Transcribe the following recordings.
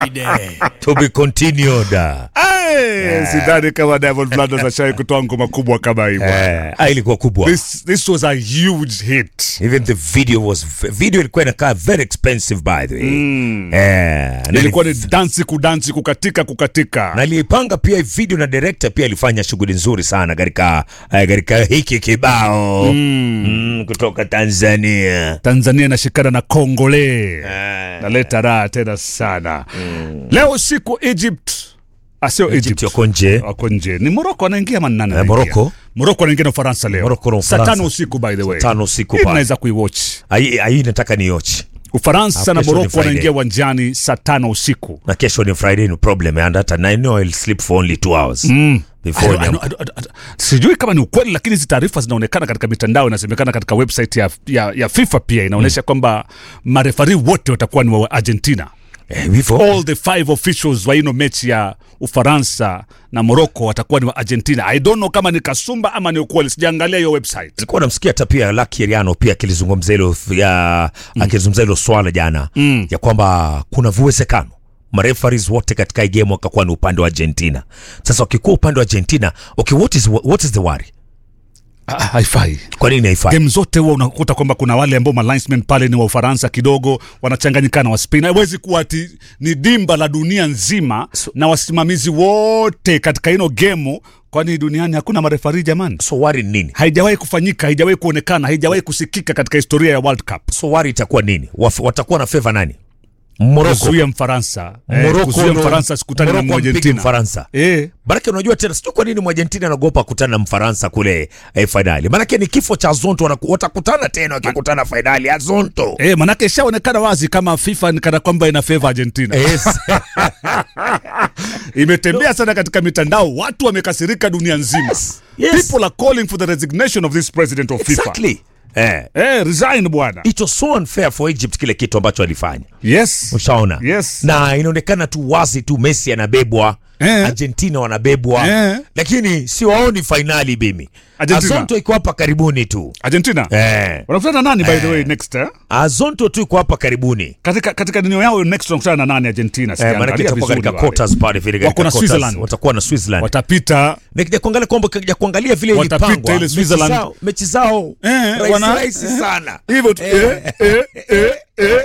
to be continued. Hey, sidhani kama Diamond Platnumz ashawai kutoa ngoma kubwa kama hii bwana. Eh, ah, ilikuwa kubwa. This, this was a huge hit. Even the video was video ilikuwa inakaa very expensive by the way. Eh, na Ilikuwa ni ni- dansi kudansi kukatika kukatika. na aliyepanga pia hii video na director pia alifanya shughuli nzuri sana katika eh, katika hiki kibao mm, kutoka Tanzania. Tanzania inashikana na Kongole. Eh, Naleta raha tena sana. Leo usiku Egypt. Ah, sio Egypt Egypt. yako nje. Wako nje. Ni Morocco anaingia ama ni nani? Eh, anaingia? Morocco. Morocco anaingia na Ufaransa leo. Morocco na Saa Ufaransa. tano usiku by the way. Tano usiku Hii pale. mnaweza kuiwatch. Hii hii nataka niochi. Ufaransa Hapo na kesho ni Morocco Friday. wanaingia uwanjani saa tano usiku. Na kesho ni Friday no problem and hata I know I'll sleep for only 2 hours. Before I don't- I niam- don't- I don't- I don't- sijui kama ni ukweli lakini hizi taarifa zinaonekana katika mitandao inasemekana katika website ya, ya, ya fifa pia inaonyesha kwamba marefari wote watakuwa ni wa argentina Eh, hivyo. all the five officials wa ino mechi ya ufaransa na morocco watakuwa ni wa argentina i don't know kama ni kasumba ama ni ukweli sijaangalia hiyo website nilikuwa namsikia hata pia Lucky Eriano pia akilizungumzia hilo ya akilizungumzia hilo swala jana ya kwamba kuna uwezekano marefaris wote katika hii game wakakuwa ni upande wa Argentina. Sasa wakikuwa upande wa Argentina, okay, what is, what is the worry? Ah, haifai Kwa nini haifai? game zote huwa unakuta kwamba kuna wale ambao malinesmen pale ni wa ufaransa kidogo wanachanganyikana wa spain haiwezi kuwa ati ni dimba la dunia nzima na wasimamizi wote katika ino gemu kwani duniani hakuna marefari jamani So worry ni nini? haijawahi kufanyika haijawahi kuonekana haijawahi kusikika katika historia ya world cup So worry itakuwa nini? Waf, watakuwa na favor nani? Morocco. kuzuia mfaransa eh, Morocco kuzuia ndo- mfaransa sikutani na Morocco ampigi argentina Mfaransa. eh, Maanake unajua tena, sijui kwa nini Mwargentina anaogopa kukutana na Mfaransa kule eh, fainali. Maanake ni kifo cha Zonto, wanaku- watakutana tena wakikutana fainali ya Zonto. eh, manake ishaonekana wazi kama fifa ni kana kwamba ina favor argentina Yes. imetembea sana katika mitandao watu wamekasirika dunia nzima Yes, yes. people are calling for the resignation of this president of fifa exactly. Eh. eh, resign bwana It was so unfair for Egypt kile kitu ambacho alifanya. yes Ushaona? Yes. Na inaonekana tu wazi tu Messi anabebwa, Eh. Argentina wanabebwa. Eh. Lakini siwaoni fainali bimi. Argentina. Azonto iko hapa karibuni tu. argentina Eh. wanakutana na nani by the way next eh? Azonto tu iko hapa karibuni. katika katika nino yao next wanakutana na nani argentina Eh, Sijaangalia maanake itakuwa vizuri katika wale. quarters pale vile katika Wako na quarters, Switzerland. watakuwa na Switzerland. watapita Nikija kuangalia kwamba nikija kuangalia vile Watapita ilipangwa ile mechi Switzerland. zao- mechi zao Eh, rahisi wana- rahisi eh. sana. hivyo tu eh, eh, eh, eh,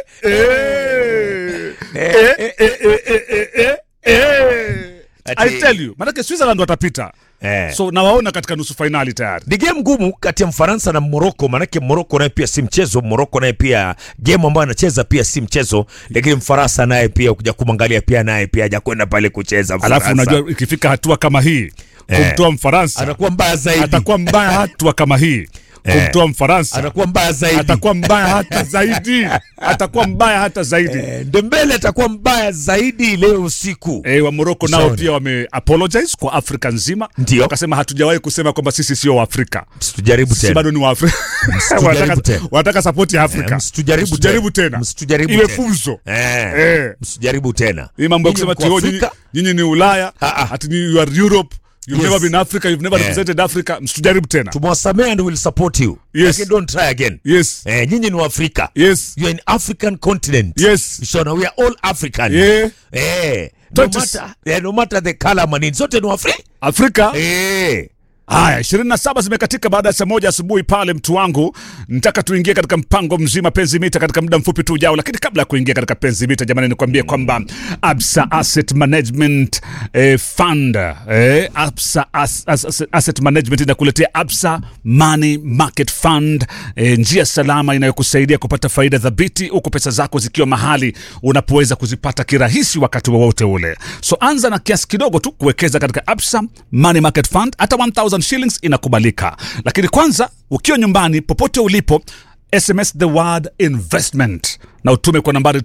eh. Eh, eh, eh, eh, eh, eh, eh. Ati- I tell you manake switzerland watapita Eh. so nawaona katika nusu fainali tayari ni game ngumu kati ya Mfaransa na Moroko, maanake Moroko naye pia si mchezo. Moroko naye pia game ambayo anacheza pia si mchezo, lakini Mfaransa naye pia ukija kumwangalia pia naye pia hajakwenda pale kucheza. alafu Mfaransa. unajua ikifika hatua kama hii Eh. kumtoa mfaransa anakuwa mbaya zaidi, atakuwa mbaya hatua kama hii kumtoa mfaransa anakuwa mbaya zaidi, atakuwa mbaya hata zaidi atakuwa mbaya hata zaidi Eh, Dembele atakuwa mbaya zaidi leo usiku. E, wa Morocco nao Ushaona. pia wame apologize kwa Afrika nzima, Ndio. wakasema hatujawahi kusema kwamba sisi sio Waafrika, Msitujaribu sisi tena, bado ni Waafrika. Msitujaribu wanataka, tena. wanataka sapoti ya Eh, Afrika, msitujaribu Msitujaribu tena. tena, Msitujaribu iwe tena. funzo eh, Eh. msijaribu tena hii mambo ya Nyinyi kusema mko ati oh, nyinyi, Afrika, nyinyi ni Ulaya Ah, ah. ati ni you are Europe you've Yes. never been Africa you've never Eh. represented Africa, msitujaribu tena. tumewasamea and will support you Yes. Lakini don't try again Yes, eh, nyinyi ni Waafrika yes, you are an African continent Yes. Shona, we are all African Yeah. eh, no Don't matter, eh, no matter the color manini zote ni Waafrika Afrika eh. Haya, 27 zimekatika baada ya saa moja asubuhi pale, mtu wangu, nataka tuingie katika mpango mzima penzi mita katika muda mfupi tu ujao, lakini kabla ya kuingia katika penzi mita, jamani, nikwambie kwamba Absa Asset Management eh, Fund eh, Absa As, As, As, Asset Management inakuletea Absa Money Market Fund eh, njia salama inayokusaidia kupata faida thabiti huku pesa zako zikiwa mahali unapoweza kuzipata kirahisi wakati wowote ule. So anza na kiasi kidogo tu kuwekeza katika Absa Money Market Fund, hata 1000 shillings inakubalika. Lakini kwanza ukiwa nyumbani popote ulipo, SMS the word investment na utume kwa nambari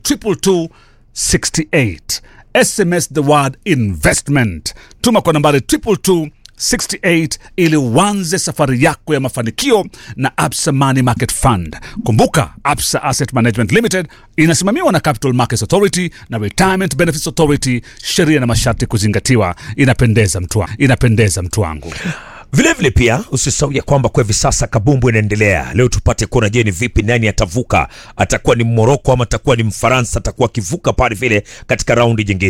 22268. SMS the word investment, tuma kwa nambari 22268 ili uanze safari yako ya mafanikio na Absa Money Market Fund. Kumbuka, Absa Asset Management Limited inasimamiwa na Capital Markets Authority na Retirement Benefits Authority. Sheria na masharti kuzingatiwa. Inapendeza mtu wangu, inapendeza mtu wangu. Vilevile vile pia usisahau ya kwamba kwa hivi sasa kabumbu inaendelea. Leo tupate kuona, je, ni vipi, nani atavuka? Atakuwa ni Moroko ama atakuwa ni Mfaransa? Atakuwa akivuka pale vile katika raundi nyingine.